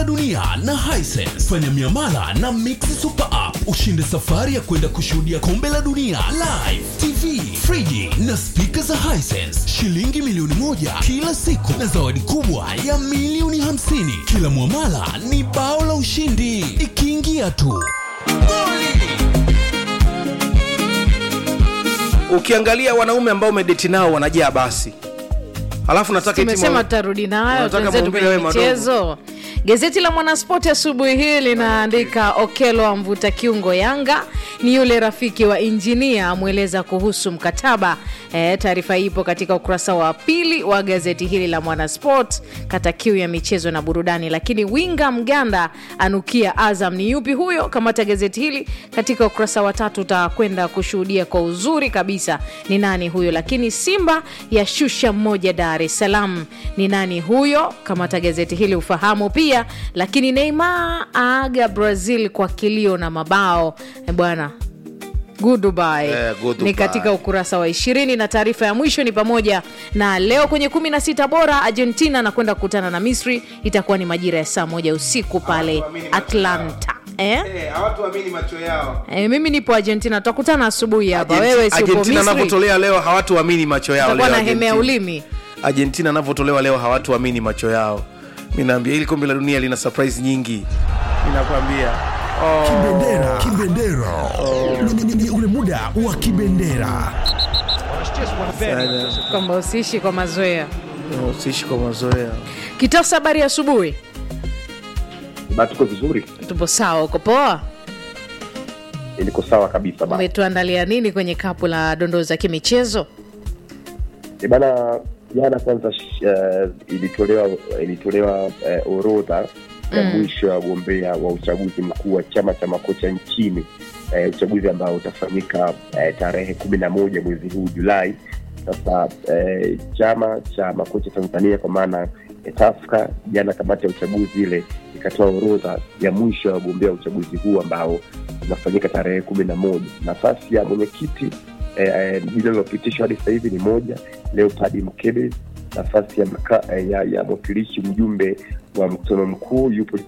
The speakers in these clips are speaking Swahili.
dunia na Hisense. Fanya miamala na Mix Super App ushinde safari ya kwenda kushuhudia kombe la dunia live, TV, friji na spika za Hisense, shilingi milioni moja kila siku na zawadi kubwa ya milioni hamsini. Kila mwamala ni bao la ushindi, ikiingia tu goli ukiangalia wanaume ambao umedeti nao wanajaa basi alafu nataka eti tumesema mwa- tutarudi nayo Unataka tuenzetu mwambie kwenye wewe madogo. michezo gazeti la mwanaspoti asubuhi hii linaandika okelo amvuta kiungo yanga ni yule rafiki wa injinia amweleza kuhusu mkataba e, taarifa hii ipo katika ukurasa wa pili wa gazeti hili la mwanasport kata kiu ya michezo na burudani lakini winga mganda anukia azam ni yupi huyo kamata gazeti hili katika ukurasa wa tatu utakwenda kushuhudia kwa uzuri kabisa ni nani huyo lakini simba ya shusha mmoja dar es salaam ni nani huyo kamata gazeti hili ufahamu pia lakini neymar aaga brazil kwa kilio na mabao Eh, bwana Goodbye. Eh, goodbye. ni katika ukurasa wa ishirini na taarifa ya mwisho ni pamoja na leo kwenye kumi na sita bora argentina anakwenda kukutana na misri itakuwa ni majira ya saa moja usiku pale Hawatuamini macho atlanta eh? Eh, hawatuamini macho yao Eh, mimi nipo argentina tutakutana asubuhi hapa Argenti- wewe si upo argentina misri anavyotolea leo hawatuamini macho yao utakuwa leo na hemea Argentina. ulimi argentina anavyotolewa leo hawatuamini macho yao mi naambia hili kombe la dunia lina surprise nyingi ninakwambia Kibendera, kibendera. Ni- ni- ni ule muda wa kibendera. kwamba usiishi kwa mazoea usiishi kwa mazoea kitasa habari ya asubuhi Ba, tuko vizuri, tupo sawa uko poa niko sawa kabisa ba. umetuandalia nini kwenye kapu la dondoo za kimichezo E bana, jana kwanza uh, ilitolewa ilitolewa uh, orodha ya mwisho ya wagombea wa uchaguzi mkuu wa chama cha makocha nchini uh, uchaguzi ambao utafanyika uh, tarehe kumi na moja mwezi huu Julai. Sasa uh, chama cha makocha Tanzania kwa maana ya TAFCA, jana kamati ya uchaguzi ile ikatoa orodha ya mwisho ya wagombea wa uchaguzi huu ambao unafanyika tarehe kumi na moja. Nafasi ya mwenyekiti eh, eh, jina lilopitishwa hadi sasa hivi ni moja leopard mkebe nafasi ya, maka, eh, ya, ya mwakilishi mjumbe wa mkutano mkuu yupo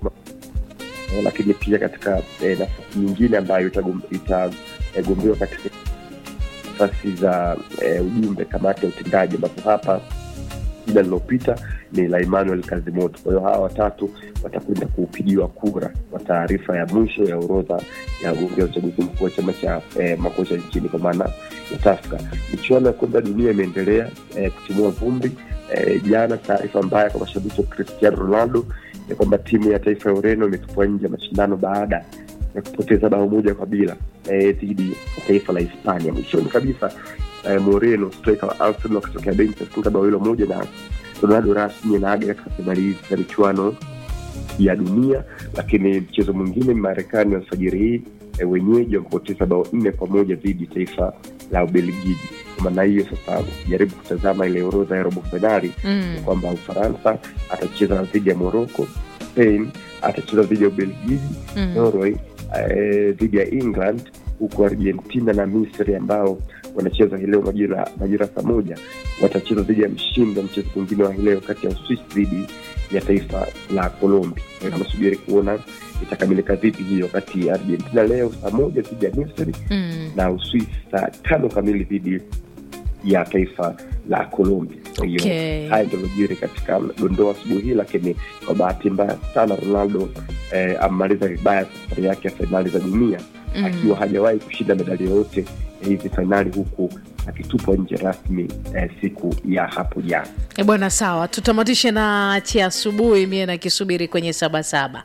eh, lakini pia katika eh, nafasi nyingine ambayo itagom- itagombewa katika nafasi za eh, ujumbe kamati ya utendaji ambapo hapa jina lilopita ni la Emmanuel Kazimoto. Kwa hiyo hawa watatu watakwenda kupigiwa kura kwa taarifa ya mwisho ya orodha ya wagombea uchaguzi mkuu wa chama cha eh, makocha nchini kwa maana ya TAFCA. Michuano ya kombe la dunia imeendelea eh, kutimua vumbi. Eh, jana taarifa mbaya kwa mashabiki wa Cristiano Ronaldo ya kwamba timu ya taifa ya Ureno imetupwa nje ya mashindano baada ya kupoteza bao moja kwa bila eh, dhidi ya taifa la Hispania. Mwishoni kabisa eh, Moreno striker wa Arsenal akitokea benchi afunga bao hilo moja na Ronaldo rasmi anaaga katika fainali hizi za michuano ya dunia. Lakini mchezo mwingine Marekani alfajiri hii e, wenyeji wamepoteza bao nne kwa moja dhidi ya taifa la Ubelgiji. Kwa maana hiyo sasa, ukijaribu kutazama ile orodha ya robo fainali mm. ni kwamba Ufaransa atacheza dhidi ya Morocco, Spain atacheza dhidi ya Ubelgiji, Mm. Norway eh, dhidi ya England, huku Argentina na Misri ambao wanacheza hii leo majira majira saa moja watacheza dhidi ya mshindi wa mchezo mwingine wa hii leo kati ya Uswisi dhidi ya taifa la Colombia. Kwa hiyo tunasubiri kuona itakamilika vipi hiyo, kati Argentina leo saa moja dhidi ya Misri Mm. na Uswisi saa tano kamili dhidi ya taifa la Colombia. Kwa hiyo Okay. haya ndio yaliyojiri katika dondoo asubuhi hii, lakini kwa bahati mbaya sana Ronaldo eh, amemaliza vibaya safari yake ya fainali za dunia Mm. akiwa hajawahi kushinda medali yoyote ya hizi fainali huku akitupwa nje rasmi eh, siku ya hapo jana. E bwana, sawa, tutamatishe na cha asubuhi, mie nakisubiri kwenye sabasaba.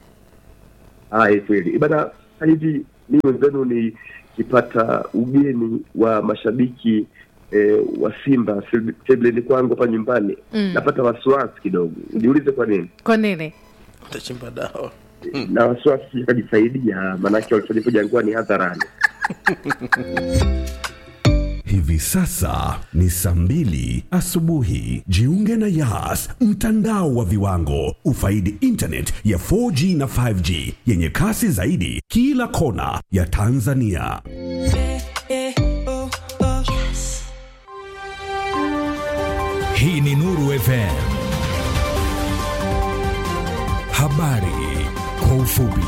Haya, kweli bana. Sasa hivi mi wenzenu nikipata ugeni wa mashabiki eh, wa Simba sebleni kwangu hapa nyumbani Mm. napata wasiwasi kidogo. Niulize kwa nini? Kwa nini? utachimba dawa na wasiwasi akajisaidia, maanake walifanya Jangwani hadharani. Hivi sasa ni saa mbili asubuhi. Jiunge na Yas, mtandao wa viwango. Ufaidi internet ya 4G na 5G yenye kasi zaidi kila kona ya Tanzania. Hii ni Nuru FM. Habari kwa ufupi.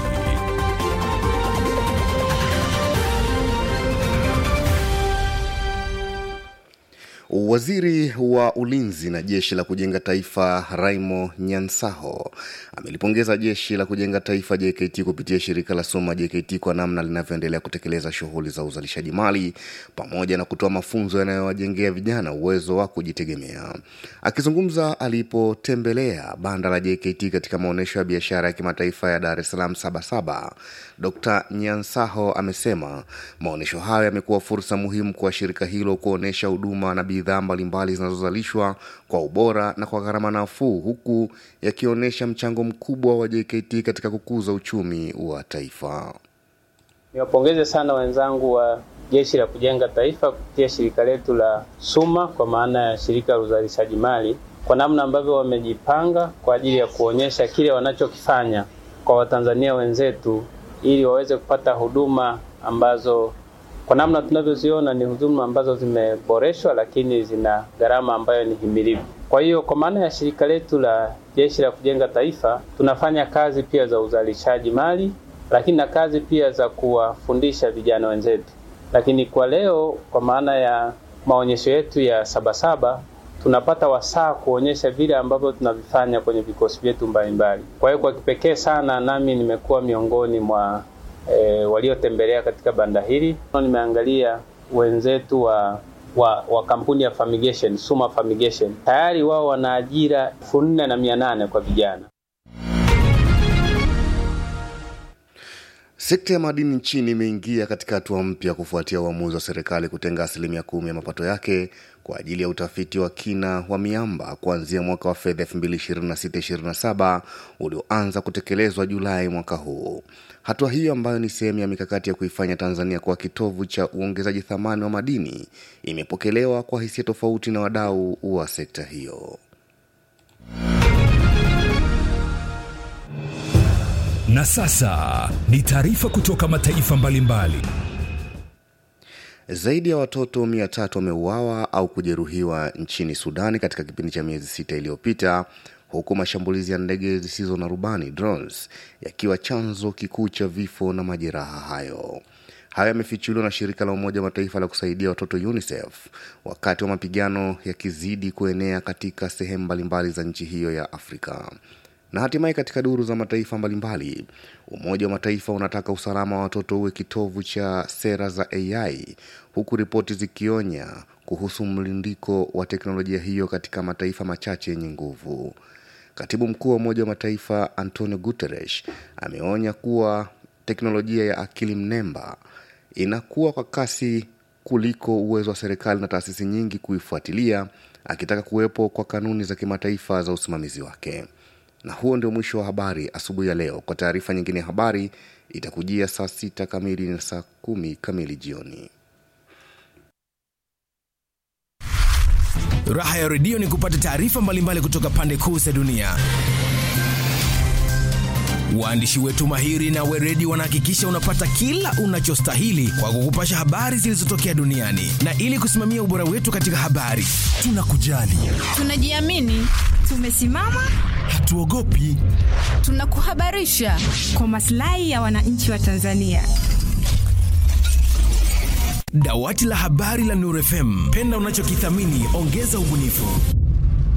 Waziri wa ulinzi na jeshi la kujenga taifa Raimo Nyansaho amelipongeza jeshi la kujenga taifa JKT kupitia shirika la Soma JKT kwa namna linavyoendelea kutekeleza shughuli za uzalishaji mali pamoja na kutoa mafunzo yanayowajengea vijana uwezo wa kujitegemea. Akizungumza alipotembelea banda la JKT katika maonyesho ya biashara ya kimataifa ya Dar es Salaam Sabasaba, Dr Nyansaho amesema maonyesho hayo yamekuwa fursa muhimu kwa shirika hilo kuonyesha huduma na bidhaa mbalimbali zinazozalishwa kwa ubora na kwa gharama nafuu huku yakionyesha mchango mkubwa wa JKT katika kukuza uchumi wa taifa. Niwapongeze sana wenzangu wa Jeshi la Kujenga Taifa kupitia shirika letu la SUMA kwa maana ya shirika la uzalishaji mali kwa namna ambavyo wamejipanga kwa ajili ya kuonyesha kile wanachokifanya kwa Watanzania wenzetu ili waweze kupata huduma ambazo kwa namna tunavyoziona ni huduma ambazo zimeboreshwa, lakini zina gharama ambayo ni himilivu. Kwa hiyo kwa maana ya shirika letu la Jeshi la Kujenga Taifa tunafanya kazi pia za uzalishaji mali, lakini na kazi pia za kuwafundisha vijana wenzetu. Lakini kwa leo, kwa maana ya maonyesho yetu ya Sabasaba, tunapata wasaa kuonyesha vile ambavyo tunavifanya kwenye vikosi vyetu mbalimbali. Kwa hiyo kwa kipekee sana nami nimekuwa miongoni mwa e, waliotembelea katika banda hili. Nimeangalia wenzetu wa wa, wa kampuni ya Fumigation, Suma Fumigation. Tayari wao wana ajira elfu nne na mia nane kwa vijana. Sekta ya madini nchini imeingia katika hatua mpya kufuatia uamuzi wa serikali kutenga asilimia kumi ya mapato yake kwa ajili ya utafiti wa kina wa miamba kuanzia mwaka wa fedha 2026/27 ulioanza kutekelezwa Julai mwaka huu. Hatua hiyo ambayo ni sehemu ya mikakati ya kuifanya Tanzania kuwa kitovu cha uongezaji thamani wa madini imepokelewa kwa hisia tofauti na wadau wa sekta hiyo. Na sasa ni taarifa kutoka mataifa mbalimbali. Zaidi ya watoto mia tatu wameuawa au kujeruhiwa nchini Sudani katika kipindi cha miezi sita iliyopita huku mashambulizi ya ndege zisizo na rubani drones yakiwa chanzo kikuu cha vifo na majeraha hayo. Hayo yamefichuliwa na shirika la Umoja wa Mataifa la kusaidia watoto UNICEF wakati wa mapigano yakizidi kuenea katika sehemu mbalimbali za nchi hiyo ya Afrika. Na hatimaye katika duru za mataifa mbalimbali, Umoja wa Mataifa unataka usalama wa watoto uwe kitovu cha sera za AI, huku ripoti zikionya kuhusu mlindiko wa teknolojia hiyo katika mataifa machache yenye nguvu. Katibu mkuu wa Umoja wa Mataifa Antonio Guterres ameonya kuwa teknolojia ya akili mnemba inakuwa kwa kasi kuliko uwezo wa serikali na taasisi nyingi kuifuatilia, akitaka kuwepo kwa kanuni za kimataifa za usimamizi wake. Na huo ndio mwisho wa habari asubuhi ya leo. Kwa taarifa nyingine ya habari itakujia saa sita kamili na saa kumi kamili jioni. Raha ya redio ni kupata taarifa mbalimbali kutoka pande kuu za dunia. Waandishi wetu mahiri na weredi wanahakikisha unapata kila unachostahili kwa kukupasha habari zilizotokea duniani, na ili kusimamia ubora wetu katika habari, tunakujali, tunajiamini, tumesimama, hatuogopi, tunakuhabarisha kwa maslahi ya wananchi wa Tanzania. Dawati la habari la Nuru FM, penda unachokithamini, ongeza ubunifu.